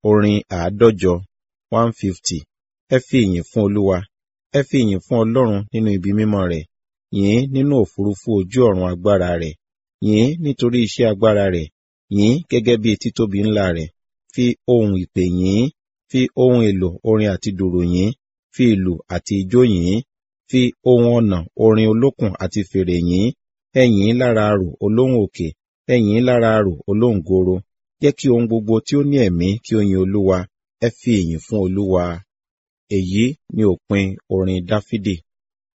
orin àádọ́jọ one fifty ẹ fi ìyìn fún olúwa ẹ fi ìyìn fún ọlọ́run nínú ibi mímọ́ rẹ̀ yìn nínú òfurufú ojú ọ̀run agbára rẹ̀ yìn nítorí iṣẹ́ agbára rẹ̀ yìn gẹ́gẹ́ bí títóbi ńlá rẹ̀ fi ohun ìpè yìn fi ohun èlò orin àti dùrù yìn fi ìlù àti ijó yìn fi ohun ọ̀nà orin olókùn àti fèrè yìn ẹ yìn lára arò olóhùn òkè ẹ yìn lára arò olóhùn goro jẹ́ kí ohun gbogbo tí ó ní ẹ̀mí kí ó yin olúwa ẹ fi ìyìn fún olúwa èyí ni òpin orin dáfídì